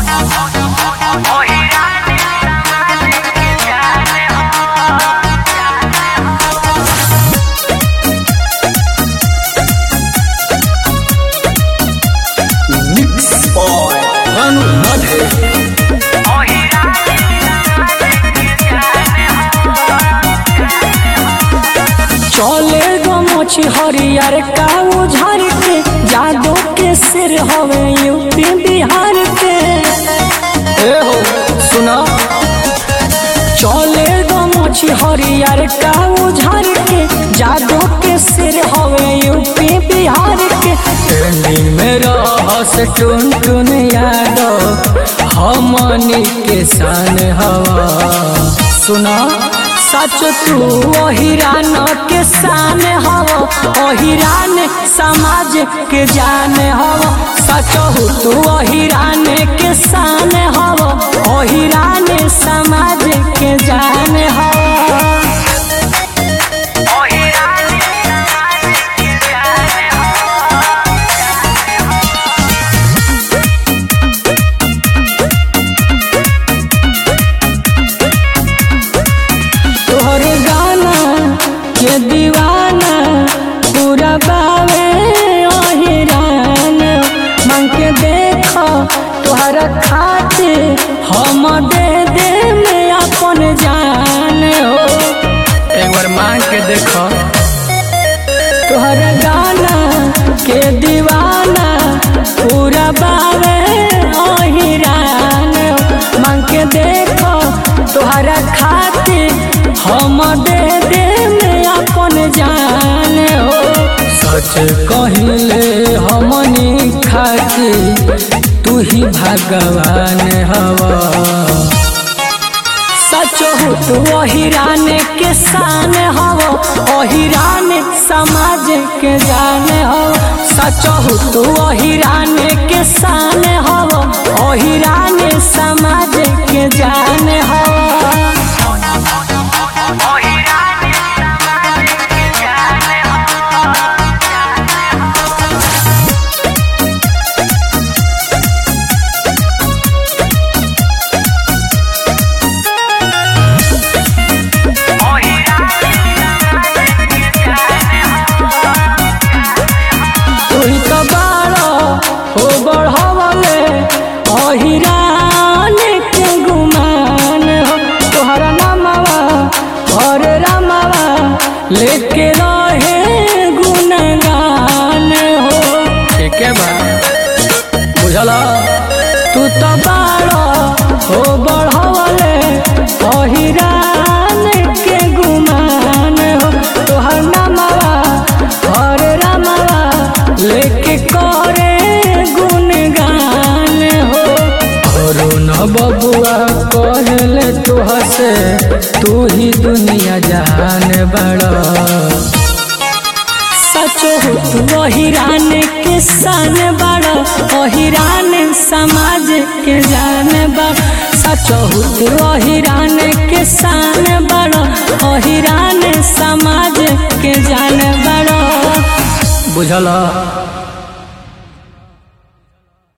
Mix Boy Ranu Madhe चले गो मोची हरियर का उझर के जादो के सिर हवे यूपी बिहार के ए हो सुना चले गो मोची हरियर का उझर के जादो के सिर हवे यूपी बिहार के ट्रेंडिंग में रहस टुन टुन यादव हमनी के शान हवा सुना सच तू ओहिरान के शान हव ओहिरान समाज के जान हव सच हो तू ओहिरान के शान हव ओहिरान समाज के जान हव तोहर गाना के दीवाना पूरा बावे ओहिरान मन के देख तोहर खातिर हम दे दे में अपन जान हो एक बार मांग के देखो तोहर गाना के दीवाना पूरा बावे ओहिरान मन के देखो तोहरा खातिर हम दे दे में अपन जान हो सच कहिले हमनी खातिर तू ही भगवान हवा सच हो तू ओहिरान के शान हव ओहिरान समाज के जान हव सच हो तू ओहिरान के शान हव ओहिरान समाज के जान हव तुही तो बाड़ो हो बढ़वले अहिरान के गुमान हो तोहरा नामवा और रामवा लेके रहे गुणगान हो ठीक है बा बुझला तू तो बाड़ो हो बढ़वले अहिरान के गुमान हो तोहर नामवा और रामवा लेके करे गुणगान हो और न बबुआ कहले तू हसे तू ही दुनिया जान बड़ा सच हो तू ओहिरान के शान बड़ा ओहिरान समाज के जान बड़ा सच हो तू ओहिरान के शान बड़ा ओहिरान समाज के जान बड़ा बुझला